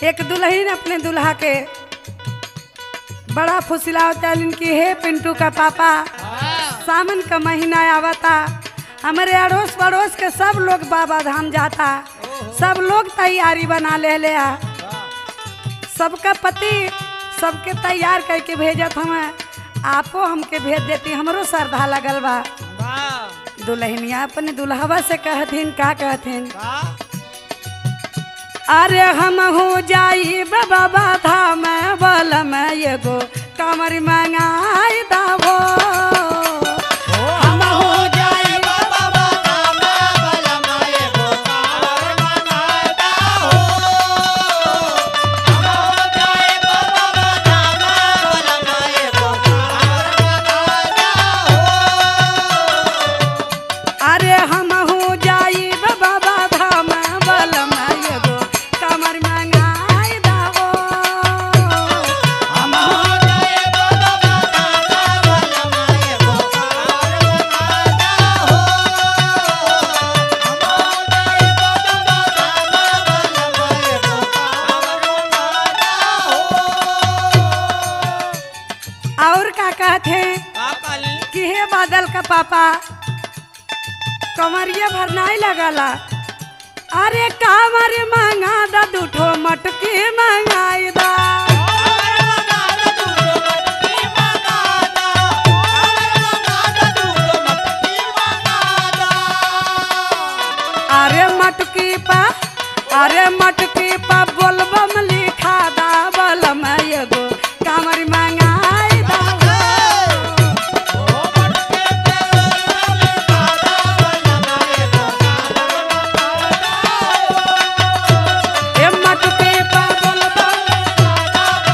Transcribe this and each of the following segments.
एक दुल्हन अपने दुल्हा के बड़ा फुसिलावता कि हे पिंटू का पापा सावन का महीना आवता हमारे अड़ोस पड़ोस के सब लोग बाबा धाम जाता सब लोग तैयारी बना ले ले आ सबका पति सबके तैयार करके भेजत हमें आपो हमके भेज देती हमरो श्रद्धा लगल बा वाह दुल्हनिया अपने दुल्हवा से कहथिन का कहथिन वाह अरे हम हो जाई बाबा धाम बल में एगो कमर मंगाई दावो हम हो जाई बाबा बाबा बलमाए गो कावर मंगाता हो हम हो जाई बाबा बाबा बलमाए गो कावर मंगाता हो अरे हम हो जाई बाबा धाम बल में एगो कमर मंगाई दावो हम हो जाई बाबा बाबा बलमाए गो कावर मंगाता हो हम हो जाई बाबा बाबा बलमाए गो कावर मंगाता हो और का कहथे काली कि हे बादल का पापा कमरिया भर नहीं लगला अरे कामर मंगा दा दूठो मटकी मंगाई दा अरे मटकी पा अरे मटकी पा बोलबम लिखा दा बलम एगो कामर मंगाई दा ए मटकी पा बोलबम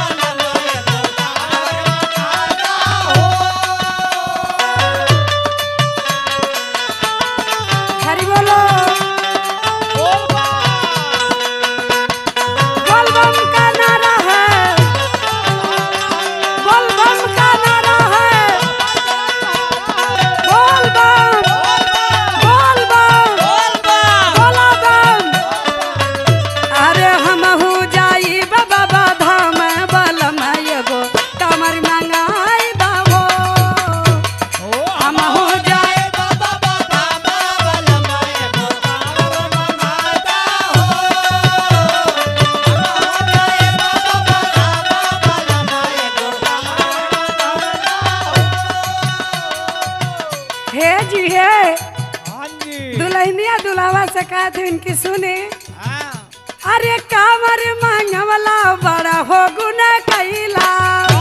हरि बोलो बोलबम का नारा है बोलबम का नारा है बोलबम बोलबम बोला बम अरे हम हो जाई बाबा धाम बलम एगो कमर मंगाई दावो हम हो जाई हे जी हे दुल्हनिया दुल्हवा से कहते इनकी सुने अरे कामर मांगवला बड़ा हो गुना कैला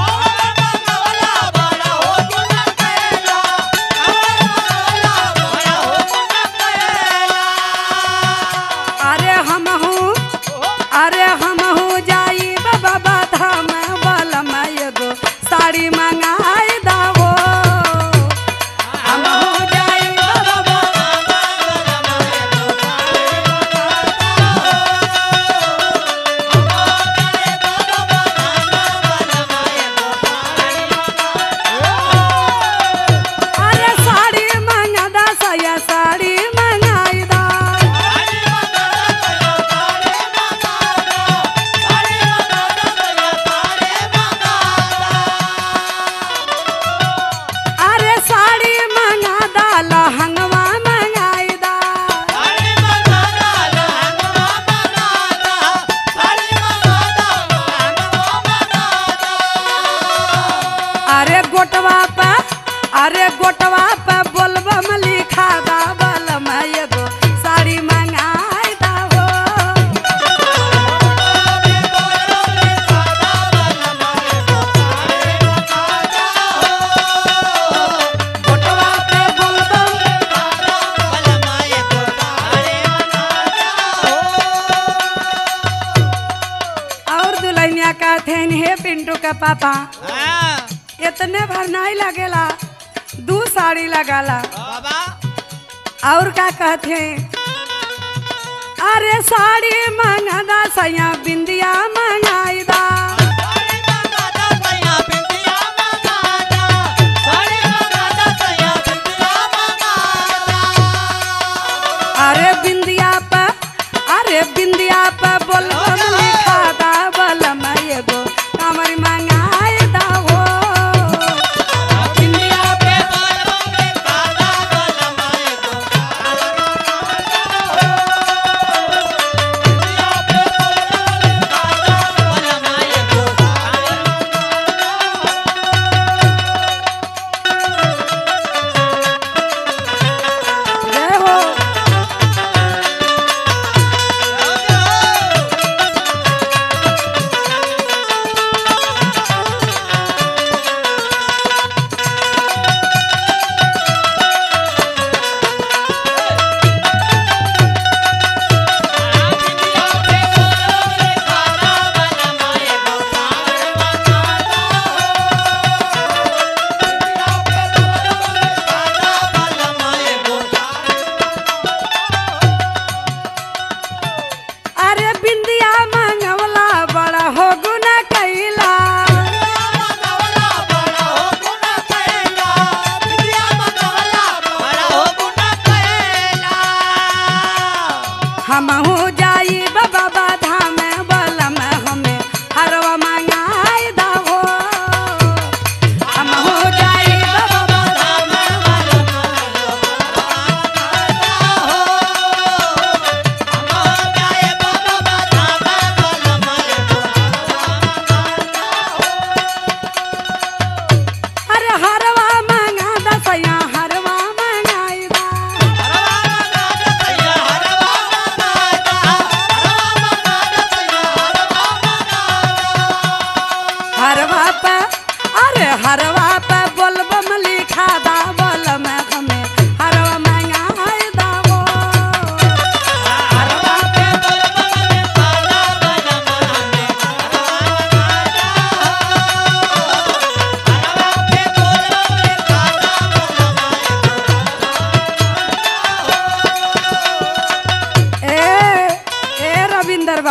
अरे हम हूँ अरे हम हूँ जाई बाबा धाम बलम एगो साड़ी मंगाई दावो हम हूँ जाई बाबा अरे साड़ी मंगा दा सया साड़ी मंगाई दा अरे साड़ी मंगा दा लहंगवा मंगाई दा अरे गोटवा पे अरे गोटवा पे बोलबम लिखा दा बलम एगो साड़ी मंगाई दा हो गोटवा पे बोलबम और दुल्हनिया कहते हैं हे पिंटू का पापा इतने भर नहीं लगेला दू साड़ी लगाला बाबा और का कहते हैं अरे साड़ी मंगा सैया बिंदिया मंगाई दा अरे बिंदिया पे अरे बिंदिया पे बोलबम लिखा दा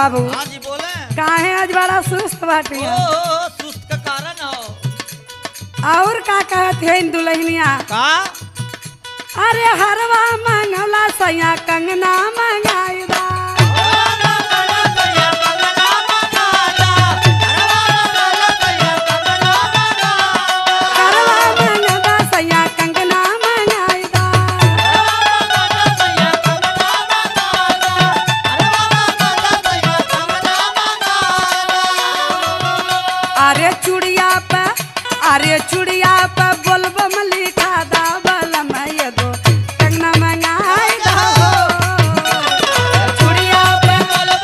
बाबू हाँ जी बोले काहे आज बड़ा सुस्त बाटी ओ सुस्त का कारण हो और का कहत है इन दुल्हनिया का अरे हरवा मंगला सैया कंगना मंगाईदा हरवा मंगला सैया कंगना मंगाईदा अरे चुड़िया पे अरे चुड़िया पे बोलबम लिखा दा बलम एगो कंगना मंगाईदा हो चुड़िया पे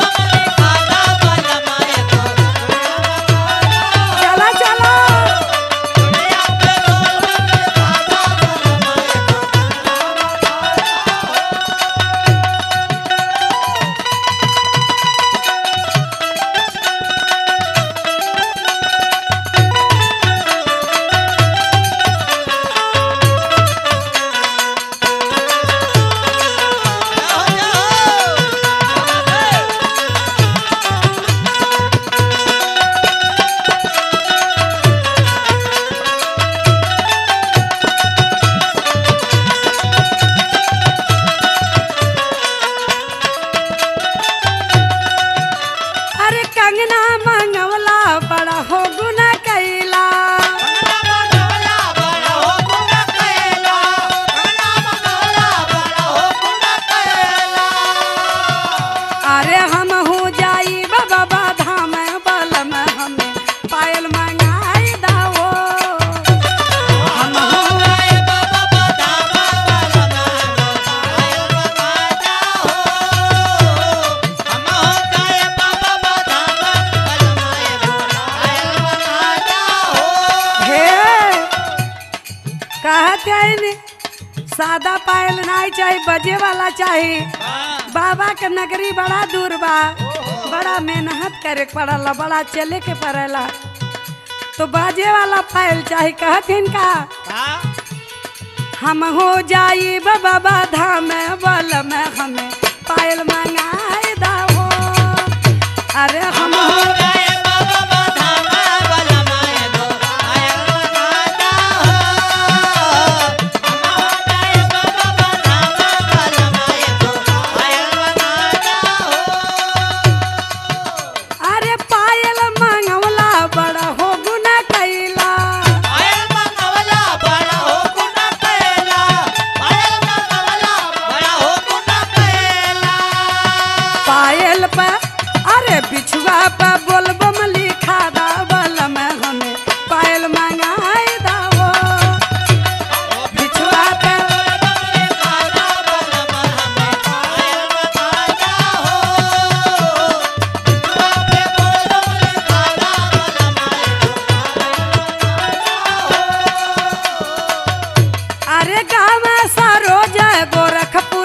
चला चला अरे कंगना मंगवला बड़ा हो गुना कैला अरे हम हो जाई बाबा धाम बलम हमें पायल मंगाई दाओ हम हो हे कहत है ने सादा पायल नहीं चाहिए बजे वाला चाहिए बाबा के नगरी बड़ा दूर बा बड़ा मेहनत करे के पड़ला बड़ा चले के पड़ेला तो बाजे वाला पायल चाहिए कहथिन का हम हो जाई बाबा धाम बल में हमें पायल मंगाए दाओ अरे हम हो अरे पायल मंगवला बड़ा हो गुना कैला पायल पे अरे बिछुआ पे बोलबम लिखा दा बल में हमें पायल मंगाए दाओ बिछुआ पे अरे गाँव सरोज गोरखपुर